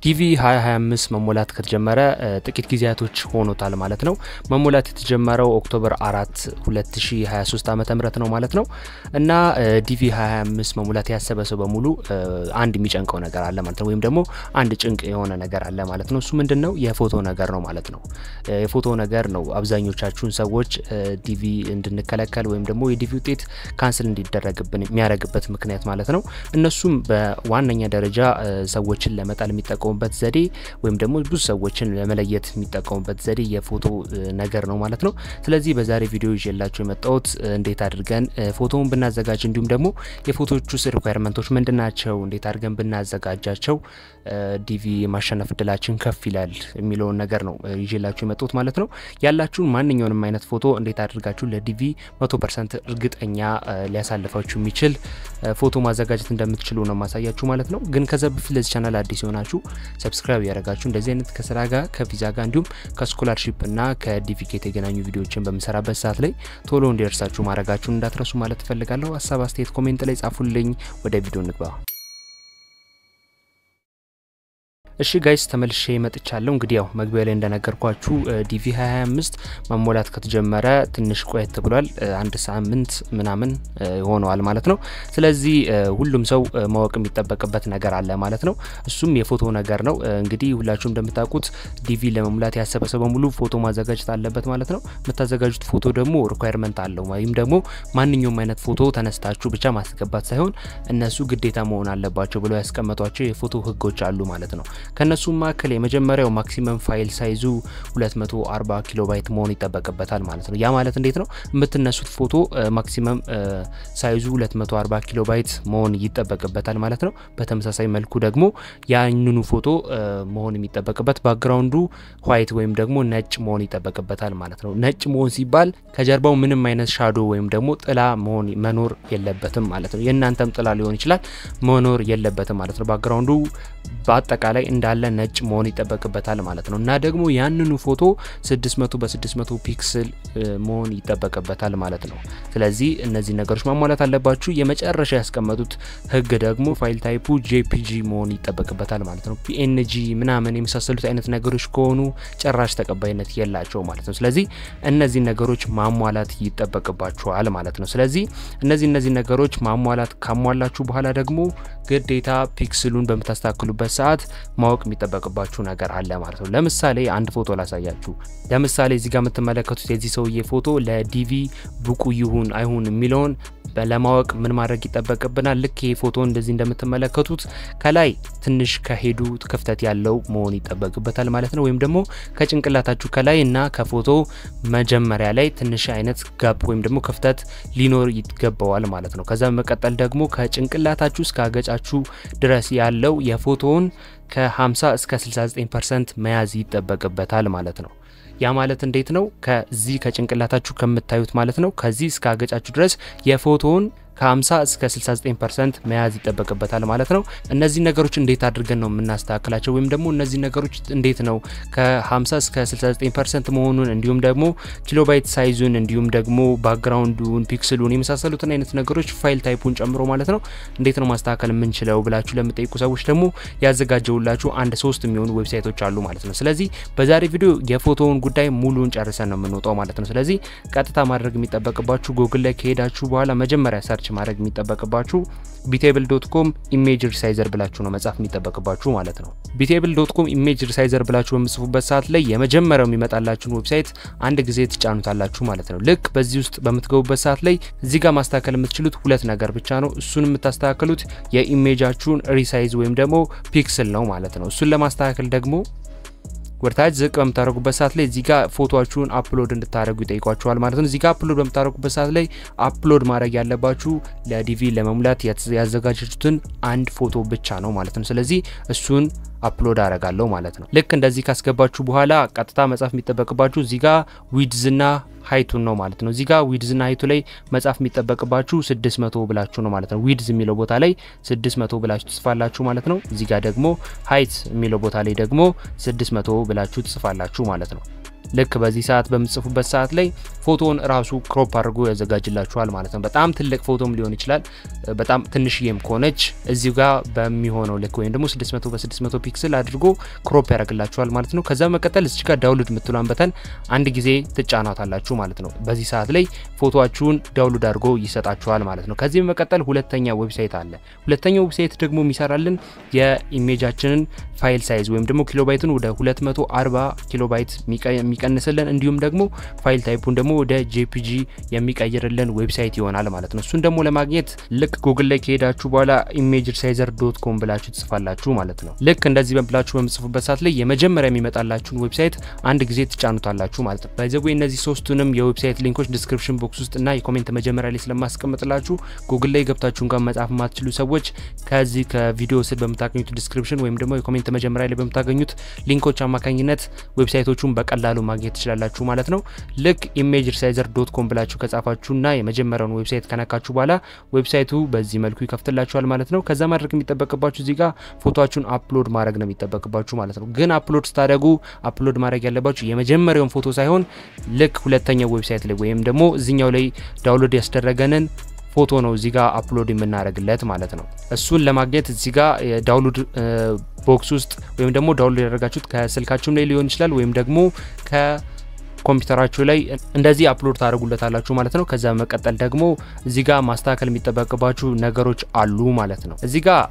ዲቪ 2025 መሞላት ከተጀመረ ጥቂት ጊዜያቶች ሆኖታል ማለት ነው። መሞላት የተጀመረው ኦክቶበር 4 2023 ዓ ም ነው ማለት ነው እና ዲቪ 2025 መሙላት ያሰበ ሰው በሙሉ አንድ የሚጨንቀው ነገር አለ ማለት ነው። ወይም ደግሞ አንድ ጭንቅ የሆነ ነገር አለ ማለት ነው። እሱ ምንድን ነው? የፎቶ ነገር ነው ማለት ነው። የፎቶ ነገር ነው አብዛኞቻችሁን ሰዎች ዲቪ እንድንከለከል ወይም ደግሞ የዲቪ ውጤት ካንስል እንዲደረግብን የሚያደርግበት ምክንያት ማለት ነው። እነሱም በዋነኛ ደረጃ ሰዎችን ለመጣል የሚጠቀሙ በት ዘዴ ወይም ደግሞ ብዙ ሰዎችን ለመለየት የሚጠቀሙበት ዘዴ የፎቶ ነገር ነው ማለት ነው። ስለዚህ በዛሬ ቪዲዮ ይዤላችሁ የመጣሁት እንዴት አድርገን ፎቶውን ብናዘጋጅ እንዲሁም ደግሞ የፎቶዎቹ ሪኳየርመንቶች ምንድን ናቸው፣ እንዴት አድርገን ብናዘጋጃቸው ዲቪ የማሸነፍ እድላችን ከፍ ይላል የሚለውን ነገር ነው ይዤላችሁ የመጣሁት ማለት ነው። ያላችሁን ማንኛውንም አይነት ፎቶ እንዴት አድርጋችሁ ለዲቪ መቶ ፐርሰንት እርግጠኛ ሊያሳልፋችሁ የሚችል ፎቶ ማዘጋጀት እንደምትችሉ ነው ማሳያችሁ ማለት ነው። ግን ከዛ በፊት ለዚህ ቻናል አዲስ የሆናችሁ ሰብስክራይብ ያደረጋችሁ እንደዚህ አይነት ከስራ ጋር ከቪዛ ጋር እንዲሁም ከስኮላርሺፕ እና ከዲቪኬት የተገናኙ ቪዲዮዎችን በምሰራበት ሰዓት ላይ ቶሎ እንዲደርሳችሁ ማድረጋችሁን እንዳትረሱ ማለት እፈልጋለሁ። ሀሳብ አስተያየት ኮሜንት ላይ ጻፉልኝ። ወደ ቪዲዮ እንግባ። እሺ ጋይስ ተመልሼ መጥቻለሁ። እንግዲህ ያው መግቢያ ላይ እንደነገርኳችሁ ዲቪ 2025 መሞላት ከተጀመረ ትንሽ ቆየት ብሏል። አንድ ሳምንት ምናምን ሆነዋል ማለት ነው። ስለዚህ ሁሉም ሰው ማወቅ የሚጠበቅበት ነገር አለ ማለት ነው። እሱም የፎቶ ነገር ነው። እንግዲህ ሁላችሁም እንደምታውቁት ዲቪ ለመሙላት ያሰበ ሰው በሙሉ ፎቶ ማዘጋጀት አለበት ማለት ነው። የምታዘጋጁት ፎቶ ደግሞ ሪኳየርመንት አለው ወይም ደግሞ ማንኛውም አይነት ፎቶ ተነስታችሁ ብቻ ማስገባት ሳይሆን እነሱ ግዴታ መሆን አለባቸው ብለው ያስቀመጧቸው የፎቶ ህጎች አሉ ማለት ነው። ከነሱም መካከል የመጀመሪያው ማክሲመም ፋይል ሳይዙ 240 ኪሎ ባይት መሆን ይጠበቅበታል ማለት ነው። ያ ማለት እንዴት ነው? የምትነሱት ፎቶ ማክሲመም ሳይዙ 240 ኪሎ ባይት መሆን ይጠበቅበታል ማለት ነው። በተመሳሳይ መልኩ ደግሞ ያንኑ ፎቶ መሆን የሚጠበቅበት ባክግራውንዱ ዋይት ወይም ደግሞ ነጭ መሆን ይጠበቅበታል ማለት ነው። ነጭ መሆን ሲባል ከጀርባው ምንም አይነት ሻዶ ወይም ደግሞ ጥላ መሆን መኖር የለበትም ማለት ነው። የእናንተም ጥላ ሊሆን ይችላል መኖር የለበትም ማለት ነው። ባክግራውንዱ በአጠቃላይ እንዳለ ነጭ መሆን ይጠበቅበታል ማለት ነው። እና ደግሞ ያንኑ ፎቶ 600 በ600 ፒክስል መሆን ይጠበቅበታል ማለት ነው። ስለዚህ እነዚህ ነገሮች ማሟላት አለባችሁ። የመጨረሻ ያስቀመጡት ህግ ደግሞ ፋይል ታይፑ ጄፒጂ መሆን ይጠበቅበታል ማለት ነው። ፒኤንጂ ምናምን የመሳሰሉት አይነት ነገሮች ከሆኑ ጭራሽ ተቀባይነት የላቸው ማለት ነው። ስለዚህ እነዚህ ነገሮች ማሟላት ይጠበቅባችኋል ማለት ነው። ስለዚህ እነዚህ እነዚህ ነገሮች ማሟላት ካሟላችሁ በኋላ ደግሞ ግዴታ ፒክስሉን በምታስተካክሉበት ሰዓት ማወቅ የሚጠበቅባችሁ ነገር አለ ማለት ነው። ለምሳሌ አንድ ፎቶ ላሳያችሁ። ለምሳሌ እዚህ ጋር የምትመለከቱት የዚህ ሰውዬ ፎቶ ለዲቪ ብቁ ይሁን አይሁን የሚለውን ለማወቅ ምን ማድረግ ይጠበቅብናል? ልክ ይህ ፎቶ እንደዚህ እንደምትመለከቱት ከላይ ትንሽ ከሄዱ ክፍተት ያለው መሆን ይጠበቅበታል ማለት ነው። ወይም ደግሞ ከጭንቅላታችሁ ከላይ እና ከፎቶ መጀመሪያ ላይ ትንሽ አይነት ጋፕ ወይም ደግሞ ክፍተት ሊኖር ይገባዋል ማለት ነው። ከዛ በመቀጠል ደግሞ ከጭንቅላታችሁ እስከ አገጫችሁ ድረስ ያለው የፎቶውን ከ50 እስከ 69 ፐርሰንት መያዝ ይጠበቅበታል ማለት ነው። ያ ማለት እንዴት ነው? ከዚህ ከጭንቅላታችሁ ከምታዩት ማለት ነው ከዚህ እስከ አገጫችሁ ድረስ የፎቶውን ከ50 እስከ 69 ፐርሰንት መያዝ ይጠበቅበታል ማለት ነው። እነዚህ ነገሮች እንዴት አድርገን ነው የምናስተካክላቸው? ወይም ደግሞ እነዚህ ነገሮች እንዴት ነው ከ50 እስከ 69 ፐርሰንት መሆኑን እንዲሁም ደግሞ ኪሎባይት ሳይዙን እንዲሁም ደግሞ ባክግራውንዱን፣ ፒክስሉን የመሳሰሉትን አይነት ነገሮች ፋይል ታይፑን ጨምሮ ማለት ነው እንዴት ነው ማስተካከል የምንችለው ብላችሁ ለምጠይቁ ሰዎች ደግሞ ያዘጋጀውላችሁ አንድ ሶስት የሚሆኑ ዌብሳይቶች አሉ ማለት ነው። ስለዚህ በዛሬ ቪዲዮ የፎቶውን ጉዳይ ሙሉን ጨርሰን ነው የምንወጣው ማለት ነው። ስለዚህ ቀጥታ ማድረግ የሚጠበቅባችሁ ጎግል ላይ ከሄዳችሁ በኋላ መጀመሪያ ሰርች ማድረግ የሚጠበቅባችሁ ቢቴብል ዶት ኮም ኢሜጅ ሪሳይዘር ብላችሁ ነው መጻፍ የሚጠበቅባችሁ ማለት ነው። ቢቴብል ዶት ኮም ኢሜጅ ሪሳይዘር ብላችሁ በምጽፉበት ሰዓት ላይ የመጀመሪያው የሚመጣላችሁን ዌብሳይት አንድ ጊዜ ትጫኑታላችሁ ማለት ነው። ልክ በዚህ ውስጥ በምትገቡበት ሰዓት ላይ እዚህ ጋር ማስተካከል የምትችሉት ሁለት ነገር ብቻ ነው። እሱን የምታስተካከሉት የኢሜጃችሁን ሪሳይዝ ወይም ደግሞ ፒክስል ነው ማለት ነው። እሱን ለማስተካከል ደግሞ ወደታች ዝቅ በምታደርጉበት ሰዓት ላይ እዚህ ጋር ፎቶችሁን አፕሎድ እንድታደርጉ ይጠይቋችኋል ማለት ነው። እዚህ ጋር አፕሎድ በምታደርጉበት ሰዓት ላይ አፕሎድ ማድረግ ያለባችሁ ለዲቪ ለመሙላት ያዘጋጃችሁትን አንድ ፎቶ ብቻ ነው ማለት ነው። ስለዚህ እሱን አፕሎድ አረጋለሁ ማለት ነው። ልክ እንደዚህ ካስገባችሁ በኋላ ቀጥታ መጻፍ የሚጠበቅባችሁ እዚህ ጋር ዊድዝና ሀይቱን ነው ማለት ነው። እዚህ ጋር ዊድዝና ሀይቱ ላይ መጻፍ የሚጠበቅባችሁ 600 ብላችሁ ነው ማለት ነው። ዊድዝ የሚለው ቦታ ላይ 600 ብላችሁ ትጽፋላችሁ ማለት ነው። እዚህ ጋር ደግሞ ሀይት የሚለው ቦታ ላይ ደግሞ 600 ብላችሁ ትጽፋላችሁ ማለት ነው። ልክ በዚህ ሰዓት በምትጽፉበት ሰዓት ላይ ፎቶውን ራሱ ክሮፕ አድርጎ ያዘጋጅላችኋል ማለት ነው። በጣም ትልቅ ፎቶም ሊሆን ይችላል። በጣም ትንሽዬም ከሆነች እዚሁ ጋር በሚሆነው ልክ ወይም ደግሞ 600 በ600 ፒክስል አድርጎ ክሮፕ ያደርግላችኋል ማለት ነው። ከዛ መቀጠል እዚህ ጋር ዳውንሎድ የምትሏን በተን አንድ ጊዜ ትጫናታላችሁ ማለት ነው። በዚህ ሰዓት ላይ ፎቶችሁን ዳውንሎድ አድርጎ ይሰጣችኋል ማለት ነው። ከዚህ በመቀጠል ሁለተኛ ዌብሳይት አለ። ሁለተኛው ዌብሳይት ደግሞ የሚሰራልን የኢሜጃችንን ፋይል ሳይዝ ወይም ደግሞ ኪሎባይትን ወደ 240 ኪሎባይት የሚቀንስልን እንዲሁም ደግሞ ፋይል ታይፑን ደግሞ ወደ ጄፒጂ የሚቀይርልን ዌብሳይት ይሆናል ማለት ነው። እሱን ደግሞ ለማግኘት ልክ ጉግል ላይ ከሄዳችሁ በኋላ ኢሜጅ ሪሳይዘር ዶት ኮም ብላችሁ ትጽፋላችሁ ማለት ነው። ልክ እንደዚህ ብላችሁ በምጽፉበት ሰዓት ላይ የመጀመሪያ የሚመጣላችሁን ዌብሳይት አንድ ጊዜ ትጫኑታላችሁ ማለት ነው። ባይዘዌ እነዚህ ሶስቱንም የዌብሳይት ሊንኮች ዲስክሪፕሽን ቦክስ ውስጥ እና የኮሜንት መጀመሪያ ላይ ስለማስቀምጥላችሁ ጉግል ላይ ገብታችሁ እንኳን መጻፍ የማትችሉ ሰዎች ከዚህ ከቪዲዮ ስር በምታገኙት ዲስክሪፕሽን ወይም ደግሞ የኮሜንት መጀመሪያ ላይ በምታገኙት ሊንኮች አማካኝነት ዌብሳይቶቹን በቀላሉ ማግኘት ትችላላችሁ ማለት ነው። ልክ ኢሜጅ ሪሳይዘር ዶት ኮም ብላችሁ ከጻፋችሁና የመጀመሪያውን ዌብሳይት ከነካችሁ በኋላ ዌብሳይቱ በዚህ መልኩ ይከፍትላችኋል ማለት ነው። ከዛ ማድረግ የሚጠበቅባችሁ እዚህ ጋር ፎቶችሁን አፕሎድ ማድረግ ነው የሚጠበቅባችሁ ማለት ነው። ግን አፕሎድ ስታደርጉ አፕሎድ ማድረግ ያለባችሁ የመጀመሪያውን ፎቶ ሳይሆን ልክ ሁለተኛው ዌብሳይት ላይ ወይም ደግሞ እዚኛው ላይ ዳውንሎድ ያስደረገንን ፎቶ ነው እዚህ ጋር አፕሎድ የምናደርግለት ማለት ነው። እሱን ለማግኘት እዚህ ጋር ዳውንሎድ ቦክስ ውስጥ ወይም ደግሞ ዳውንሎድ ያደረጋችሁት ከስልካችሁም ላይ ሊሆን ይችላል ወይም ደግሞ ከ ኮምፒውተራችሁ ላይ እንደዚህ አፕሎድ ታደርጉለታላችሁ ማለት ነው። ከዛ መቀጠል ደግሞ እዚህ ጋር ማስተካከል የሚጠበቅባችሁ ነገሮች አሉ ማለት ነው። እዚህ ጋር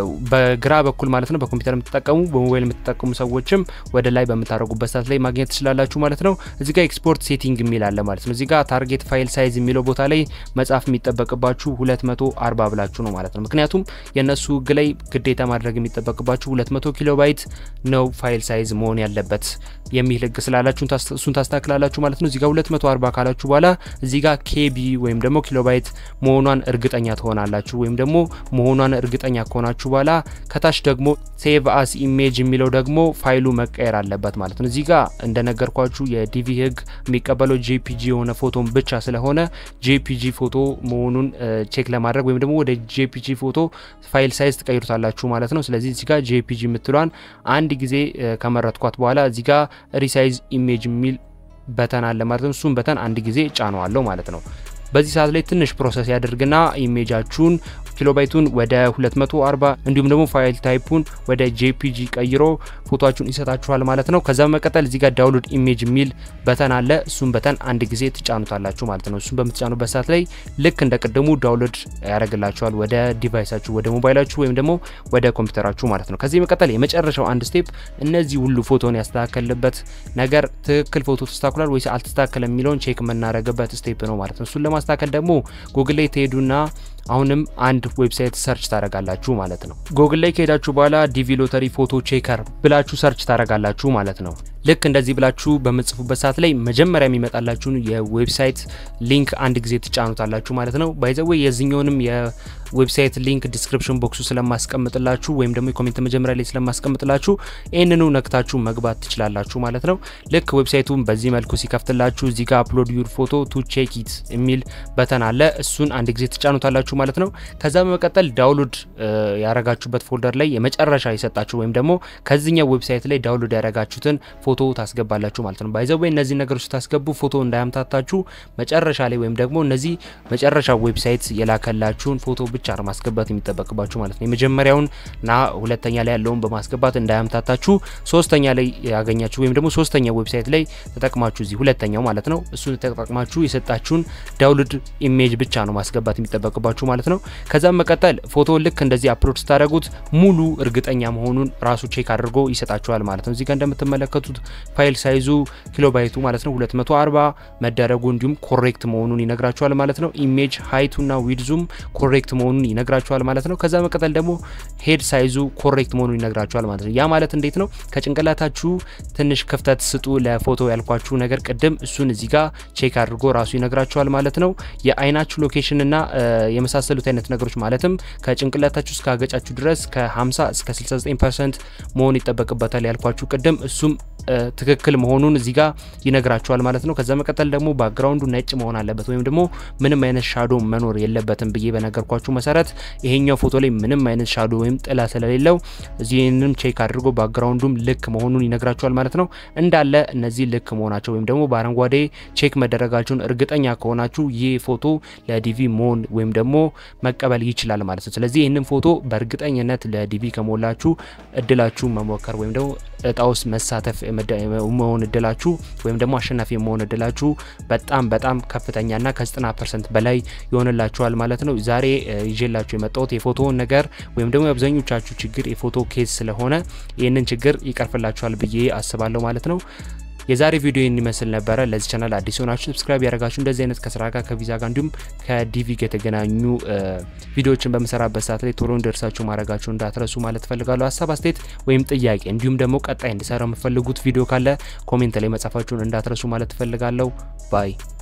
በግራ በኩል ማለት ነው በኮምፒውተር የምትጠቀሙ በሞባይል የምትጠቀሙ ሰዎችም ወደ ላይ በምታደርጉበት ሰዓት ላይ ማግኘት ትችላላችሁ ማለት ነው። እዚህ ጋር ኤክስፖርት ሴቲንግ የሚል አለ ማለት ነው። እዚህ ጋር ታርጌት ፋይል ሳይዝ የሚለው ቦታ ላይ መጻፍ የሚጠበቅባችሁ 240 ብላችሁ ነው ማለት ነው። ምክንያቱም የእነሱ ህግ ላይ ግዴታ ማድረግ የሚጠበቅባችሁ 200 ኪሎ ባይት ነው ፋይል ሳይዝ መሆን ያለበት የሚል ህግ ስላላችሁ እሱን ታስተካክላላችሁ ማለት ነው። እዚህ ጋር 240 ካላችሁ በኋላ እዚህ ጋር ኬቢ ወይም ደግሞ ኪሎባይት መሆኗን እርግጠኛ ትሆናላችሁ። ወይም ደግሞ መሆኗን እርግጠኛ ከሆናችሁ በኋላ ከታች ደግሞ ሴቭ አስ ኢሜጅ የሚለው ደግሞ ፋይሉ መቀየር አለበት ማለት ነው። እዚህ ጋር እንደነገርኳችሁ የዲቪ ህግ የሚቀበለው ጄፒጂ የሆነ ፎቶን ብቻ ስለሆነ ጄፒጂ ፎቶ መሆኑን ቼክ ለማድረግ ወይም ደግሞ ወደ ጄፒጂ ፎቶ ፋይል ሳይዝ ትቀይሩታላችሁ ማለት ነው። ስለዚህ እዚህ ጋር ጄፒጂ የምትሏን አንድ ጊዜ ከመረጥኳት በኋላ እዚህ ጋር ሪሳይዝ ኢሜጅ የሚል በተን አለ ማለት ነው። እሱም በተን አንድ ጊዜ ጫነዋለሁ ማለት ነው። በዚህ ሰዓት ላይ ትንሽ ፕሮሰስ ያደርግና ኢሜጃችሁን ኪሎባይቱን ወደ 240 እንዲሁም ደግሞ ፋይል ታይፑን ወደ ጄፒጂ ቀይሮ ፎቶችሁን ይሰጣችኋል ማለት ነው። ከዛ በመቀጠል እዚህ ጋር ዳውንሎድ ኢሜጅ የሚል በተን አለ። እሱም በተን አንድ ጊዜ ትጫኑታላችሁ ማለት ነው። እሱም በምትጫኑበት ሰዓት ላይ ልክ እንደ ቅድሙ ዳውንሎድ ያደርግላችኋል ወደ ዲቫይሳችሁ፣ ወደ ሞባይላችሁ ወይም ደግሞ ወደ ኮምፒውተራችሁ ማለት ነው። ከዚህ በመቀጠል የመጨረሻው አንድ ስቴፕ እነዚህ ሁሉ ፎቶን ያስተካከልበት ነገር ትክክል ፎቶ ተስተካክሏል ወይስ አልተስተካከለ የሚለውን ቼክ የምናደርግበት ስቴፕ ነው ማለት ነው። እሱን ለማስተካከል ደግሞ ጉግል ላይ ትሄዱና አሁንም አንድ ዌብሳይት ሰርች ታደርጋላችሁ ማለት ነው። ጉግል ላይ ከሄዳችሁ በኋላ ዲቪ ሎተሪ ፎቶ ቼከር ብላችሁ ሰርች ታደርጋላችሁ ማለት ነው። ልክ እንደዚህ ብላችሁ በምጽፉበት ሰዓት ላይ መጀመሪያ የሚመጣላችሁን የዌብሳይት ሊንክ አንድ ጊዜ ትጫኑታላችሁ ማለት ነው። ባይዘዌ የዚህኛውንም የዌብሳይት ሊንክ ዲስክሪፕሽን ቦክሱ ስለማስቀምጥላችሁ ወይም ደግሞ የኮሜንት መጀመሪያ ላይ ስለማስቀምጥላችሁ ይህንኑ ነክታችሁ መግባት ትችላላችሁ ማለት ነው። ልክ ዌብሳይቱን በዚህ መልኩ ሲከፍትላችሁ እዚህ ጋር አፕሎድ ዩር ፎቶ ቱ ቼክ ኢት የሚል በተን አለ። እሱን አንድ ጊዜ ትጫኑታላችሁ ማለት ነው። ከዛ በመቀጠል ዳውንሎድ ያረጋችሁበት ፎልደር ላይ የመጨረሻ የሰጣችሁ ወይም ደግሞ ከዚህኛው ዌብሳይት ላይ ዳውንሎድ ያረጋችሁትን ፎቶ ታስገባላችሁ ማለት ነው። ባይዘዌ እነዚህ ነገሮች ስታስገቡ ፎቶ እንዳያምታታችሁ መጨረሻ ላይ ወይም ደግሞ እነዚህ መጨረሻ ዌብሳይት የላከላችሁን ፎቶ ብቻ ነው ማስገባት የሚጠበቅባችሁ ማለት ነው። የመጀመሪያውን ና ሁለተኛ ላይ ያለውን በማስገባት እንዳያምታታችሁ ሶስተኛ ላይ ያገኛችሁ ወይም ደግሞ ሶስተኛ ዌብሳይት ላይ ተጠቅማችሁ እዚህ ሁለተኛው ማለት ነው እሱን ተጠቅማችሁ የሰጣችሁን ዳውንሎድ ኢሜጅ ብቻ ነው ማስገባት የሚጠበቅባችሁ ማለት ነው። ከዛም መቀጠል ፎቶ ልክ እንደዚህ አፕሎድ ስታደረጉት ሙሉ እርግጠኛ መሆኑን ራሱ ቼክ አድርጎ ይሰጣችኋል ማለት ነው። እዚህ ጋር እንደምትመለከቱት ፋይል ሳይዙ ኪሎባይቱ ማለት ነው 240 መደረጉ እንዲሁም ኮሬክት መሆኑን ይነግራችኋል ማለት ነው። ኢሜጅ ሀይቱና ዊድዙም ኮሬክት መሆኑን ይነግራችኋል ማለት ነው። ከዛ መቀጠል ደግሞ ሄድ ሳይዙ ኮሬክት መሆኑን ይነግራችኋል ማለት ነው። ያ ማለት እንዴት ነው? ከጭንቅላታችሁ ትንሽ ክፍተት ስጡ ለፎቶ ያልኳችሁ ነገር ቅድም እሱን እዚህ ጋር ቼክ አድርጎ ራሱ ይነግራችኋል ማለት ነው። የአይናችሁ ሎኬሽን እና የመሳሰሉት አይነት ነገሮች ማለትም ከጭንቅላታችሁ እስከ አገጫችሁ ድረስ ከ50 እስከ 69 ፐርሰንት መሆን ይጠበቅበታል ያልኳችሁ ቅድም እሱም ትክክል መሆኑን እዚህ ጋር ይነግራችኋል ማለት ነው። ከዛ መቀጠል ደግሞ ባክግራውንዱ ነጭ መሆን አለበት ወይም ደግሞ ምንም አይነት ሻዶ መኖር የለበትም ብዬ በነገርኳችሁ መሰረት ይሄኛው ፎቶ ላይ ምንም አይነት ሻዶ ወይም ጥላ ስለሌለው እዚህንም ቼክ አድርጎ ባክግራውንዱም ልክ መሆኑን ይነግራችኋል ማለት ነው። እንዳለ እነዚህ ልክ መሆናቸው ወይም ደግሞ በአረንጓዴ ቼክ መደረጋቸውን እርግጠኛ ከሆናችሁ ይህ ፎቶ ለዲቪ መሆን ወይም ደግሞ መቀበል ይችላል ማለት ነው። ስለዚህ ይህንን ፎቶ በእርግጠኝነት ለዲቪ ከሞላችሁ እድላችሁ መሞከር ወይም ደግሞ እጣ ውስጥ መሳተፍ መሆን እድላችሁ ወይም ደግሞ አሸናፊ መሆን እድላችሁ በጣም በጣም ከፍተኛና ከ90 ፐርሰንት በላይ ይሆንላችኋል ማለት ነው። ዛሬ ይዤላችሁ የመጣሁት የፎቶውን ነገር ወይም ደግሞ የአብዛኞቻችሁ ችግር የፎቶ ኬዝ ስለሆነ ይህንን ችግር ይቀርፍላችኋል ብዬ አስባለሁ ማለት ነው። የዛሬ ቪዲዮ ይህን ይመስል ነበረ። ለዚህ ቻናል አዲስ ሆናችሁ ሰብስክራይብ ያደረጋችሁ እንደዚህ አይነት ከስራ ጋር ከቪዛ ጋር እንዲሁም ከዲቪ ጋር የተገናኙ ቪዲዮዎችን በምሰራበት ሰዓት ላይ ቶሎ እንደርሳችሁ ማድረጋችሁ እንዳትረሱ ማለት ፈልጋለሁ። ሀሳብ አስተያየት ወይም ጥያቄ እንዲሁም ደግሞ ቀጣይ እንዲሰራ የምፈልጉት ቪዲዮ ካለ ኮሜንት ላይ መጻፋችሁን እንዳትረሱ ማለት ፈልጋለሁ። ባይ